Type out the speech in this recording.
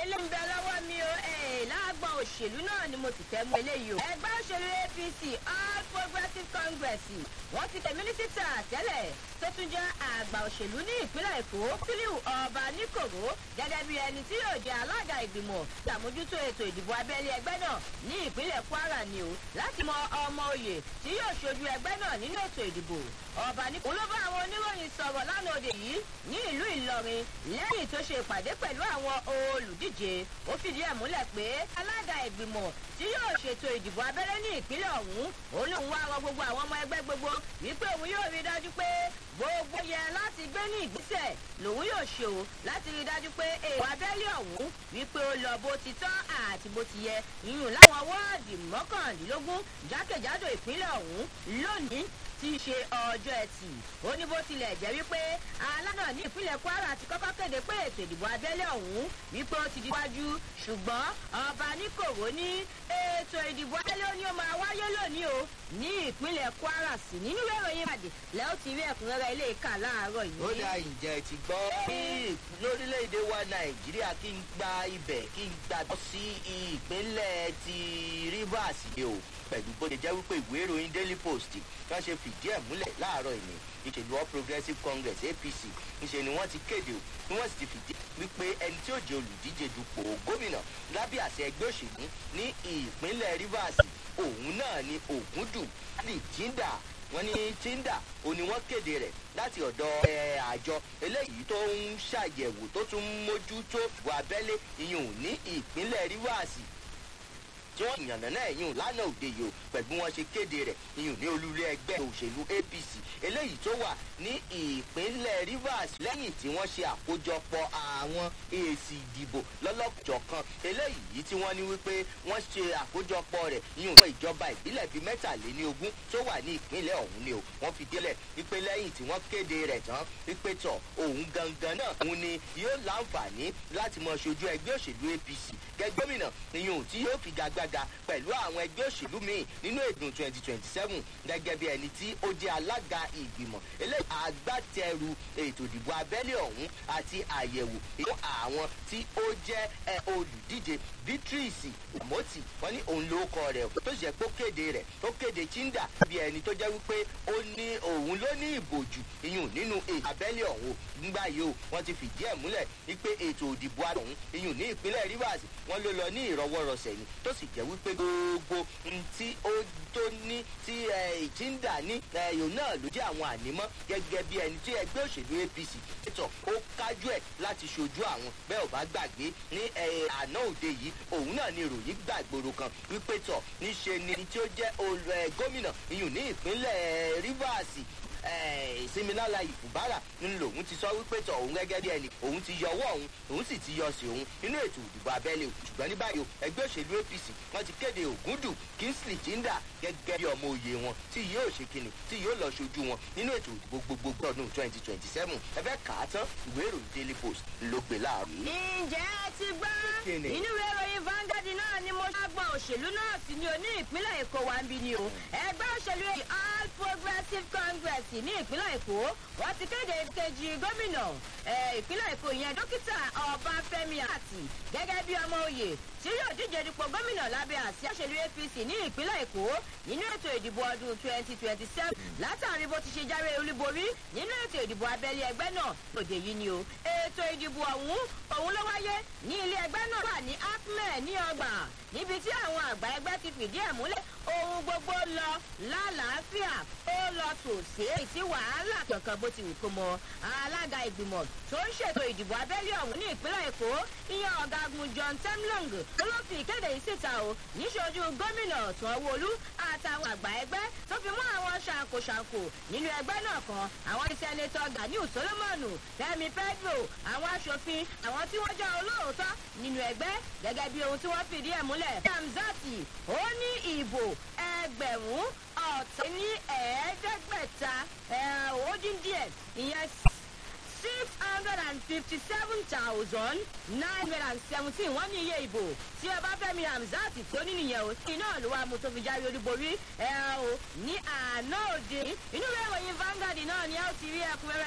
ilé ń bẹ lọ́wọ́ mi o láàgbọ̀n òṣèlú náà ni mo sì fẹ́ mú eléyìí o. ẹgbẹ́ òṣèlú apc all progressives congress wọ́n ti tẹ̀ mínísítà tẹ́lẹ̀ tó tún jẹ́ àgbà òṣèlú ní ìpínlẹ̀ èkó fílíù ọba níkòrò gẹ́gẹ́ bí ẹni tí yóò jẹ́ alága ìgbìmọ̀ ṣàmójútó ètò ìdìbò abẹ́lé ẹgbẹ́ náà ní ìpínlẹ̀ kwara ni o láti mọ ọmọ oyè tí yóò ṣojú ẹgbẹ́ náà nínú ètò ìdìbò ọba níkòrò ló bá àwọn oníròyìn sọ̀rọ̀ lánàá òde yìí ní ìlú ìlọrin lẹ́yìn tó ṣe ìpàdé pẹ̀lú àwọn olùdíje ó fìdí ẹ̀ múlẹ̀ pé alága ìgbìmọ̀ tí yóò ṣètò ìdìbò abẹ́rẹ́ ní ìpínlẹ̀ ọ̀hún òun lòun wá rọ gbogbo àwọn ọmọ ẹgbẹ́ gbogbo wípé òun yóò rí dájú pé gbogbo yẹ láti gbé ní ìgbésẹ̀ lòun yóò ṣe o láti rí dájú pé èèwọ̀ abẹ́lé ọ̀hún wípé ó lọ bó ti tọ́ àti bó ti yẹ ìyún láwọn wọ́ọ̀dì mọ́kàndínlógún jákèjádò ìpínlẹ̀ ọ̀hún lónìí tí í ṣe ọjọ́ ẹtì ó ní bó tilẹ̀ jẹ́ wípé alánà ní ìpínlẹ̀ kwara ti kọ́kọ́ kéde pé ètò ìdìbò abẹ́lé ọ̀hún wípé ó ti di wájú ṣùgbọ́n ọba níkòwò ní ètò ìdìbò abẹ́lé ó ní ó máa wáyé lónìí o ní ìpínlẹ̀ kwara sí nínú ìròyìn ìbàdí lẹ́ ó ti rí ẹ̀kúnrẹ́rẹ́ ilé ìka láàárọ̀ yìí. ó dá ìjẹ́ ti gbọ́ bí lórílẹ̀‐èdè wa nàìjíríà kí n gba ibẹ̀ kí n gbàgbọ́ sí ìpínlẹ̀ ti rivers yìí o pẹ̀lú bó ṣe jẹ́ wípé ìwé ìròyìn daily post wọ́n ṣe fìdí ẹ̀ múlẹ̀ láàárọ̀ ìní ìṣèlú all progressives congress apc ńṣe ni wọ́n ti kéde o ni wọ́n sì ti fìdí wípé ẹni tí ó jẹ́ olùdíje dupò gómìnà lábẹ́ àṣẹ ẹgbẹ́ òṣèlú ní ìpínlẹ̀ rivers òun náà ni ògúndù ali jinda wọ́n ní tinda òní wọ́n kéde rẹ̀ láti ọ̀dọ̀ àjọ eléyìí tó ń ṣàyẹ̀wò tó tún mójútó ìbò abẹ́lé ìyún ní ìpínlẹ̀ rivers tí wọ́n yànnà náà yìí lánàá òde yìí o pẹ̀lú wọn ṣe kéde rẹ̀ ìyún ní olúlé ẹgbẹ́ òṣèlú apc eléyìí tó wà ní ìpínlẹ̀ rivers lẹ́yìn tí wọ́n ṣe àkójọpọ̀ àwọn èsì ìdìbò lọ́lọ́jọ̀kan eléyìí tí wọ́n ní wípé wọ́n ṣe àkójọpọ̀ rẹ̀ ìyún fún ìjọba ìbílẹ̀ bíi mẹ́tàléní ogún tó wà ní ìpínlẹ̀ ọ̀hún ni o wọ́n fi délẹ̀ wípé lẹ́yìn tí wọ́n kéde rẹ̀ tán wípé tọ̀ òun gangan náà òun ni yóò láǹfààní láti mọ ṣojú ẹgbẹ́ òṣèlú apc gẹ́gẹ́ gómìnà ìyún tí yóò fi gagbá gbága pẹ̀lú àwọn ẹgbẹ́ òṣèlú míì nínú èdùn twenty twenty seven gẹ́gẹ́ bí ẹni tí ó jẹ́ alága ìgbìmọ̀ eléyìí agbátẹrù ètò ìdìbò abẹ́lé ọ̀hún àti àyẹ̀wò fún àwọn tí ó jẹ́ olùdíje beatrice moti wọn ní òun ló kọ rẹ tó ṣe pé ó kéde rẹ ó kéde chinda bí ẹni tó jẹ́ wípé ó ní òun ló ní ìbòjù iyùn nínú ètò abẹ́lé ọ̀hún nígbà yìí o wọ́n ti fìdí ẹ̀ múlẹ̀ wípé ètò ìdìbò ọ̀hún iyùn ní ìpínlẹ̀ rivers wọ́n ló lọ ní ìrọwọ́rọsẹ̀ ni tó sì jẹ́ wípé gbogbo tí ó tó ní tí ìjìndà ní ẹ̀yọ̀ náà ló jẹ́ àwọn ànímọ́ gẹ́gẹ́ bí ẹni tí ẹgbẹ́ òṣèlú apc tọ̀ ó kájú ẹ̀ láti ṣojú àwọn bẹ́ẹ̀ ò bá gbàgbé ní àná òde yìí òun náà ni ìròyìn gbàgbóró kan wípé tọ̀ níṣe ni tí ó jẹ́ gómìnà iyùn ní ìpínlẹ̀ rivers ìsinmilala ìfùbárà ń lòun ti sọ wípé tọ òun gẹ́gẹ́ bí ẹni òun ti yọ ọwọ́ òun òun sì ti yọ sí òun nínú ètò ìdìbò abẹ́lé ṣùgbọ́n ní báyìí ẹgbẹ́ òṣèlú apc wọ́n ti kéde ògúndù kingsley jinda gẹ́gẹ́ bí ọmọ òye wọn tí yóò ṣe kíni tí yóò lọ ṣojú wọn nínú ètò ìdìbò gbogbogbò ọdún twenty twenty seven ẹbẹ́ kà á tán ìwé ìròyìn daily post ló gbé láàrin. ǹjẹ́ ẹ ti gbọ́ Kíni? inú ìwé ìròyìn vanguard náà ni mo ṣàgbọ́n òṣèlú náà sí ní oní ìpínlẹ̀ èkó wa ń bí ni o ẹgbẹ́ òṣèlú all progressives congress ní ìpínlẹ̀ èkó wọ́n ti kéde kejì gómìnà eh, ìpínlẹ̀ èkó ìyẹn dókítà ọbáfẹ́mi àti gẹ́gẹ́ bí ọmọ oyè tí yóò díje dupò gómìnà lábẹ́ àsíá òṣèlú apc ní ìpínlẹ̀ èkó nínú ètò ìdìbò ọdún twenty twenty seven látàrí bó ti ṣe jáwé olúborí nínú ètò ìdìbò abẹ́lé ẹgbẹ́ náà lòdì yìí ni o ètò ìdìbò ọ̀hún òun ló wáyé ní ilé ẹgbẹ́ náà wà ní acme ní ọgbà níbi tí àwọn àgbà ẹgbẹ́ ti fìdí ẹ̀ múlẹ̀ ohun gbogbo lọ lálàáfíà ó lọ tòsí sí wàhálà kankan bó ti wù kó mọ alága ìgbìmọ̀ tó ń ṣètò ìdìbò abẹ́lé ọ̀hún ní ìpínlẹ̀ èkó ìyẹn ọ̀gágun john temlong tó ló fi ìkéde yìí síta o níṣojú gómìnà sanwóolu àtàwọn àgbà ẹgbẹ́ tó fi mú àwọn ṣàǹkóṣàǹkó nínú ẹgbẹ́ náà kan àwọn sẹ́nẹ́tọ̀ ganiu solomonu fẹmi pedro àwọn aṣòfin àwọn tí wọ́n jẹ́ olóòótọ́ nínú ẹgbẹ́ gẹ́gẹ́ bí ohun tí wọ́n fìdí ẹ̀ múlẹ̀ kamzati ó ní ìbò ẹgbẹ̀rún ọ̀tẹ́ ní ẹ̀ẹ́dẹ́gbẹ̀ta ó dín díẹ̀ ìyẹn six hundred and fifty seven thousand nine hundred and seventeen wọ́n ní iye ìbò tí ẹ bá fẹ́mi hamzat tó ní nìyẹn o iná ló wá mu tó fi jáwé olúborí ẹ o ní àná òde inú ìwé ìròyìn vanguard náà ni ẹ ó ti rí ẹkúnrẹ́rẹ́.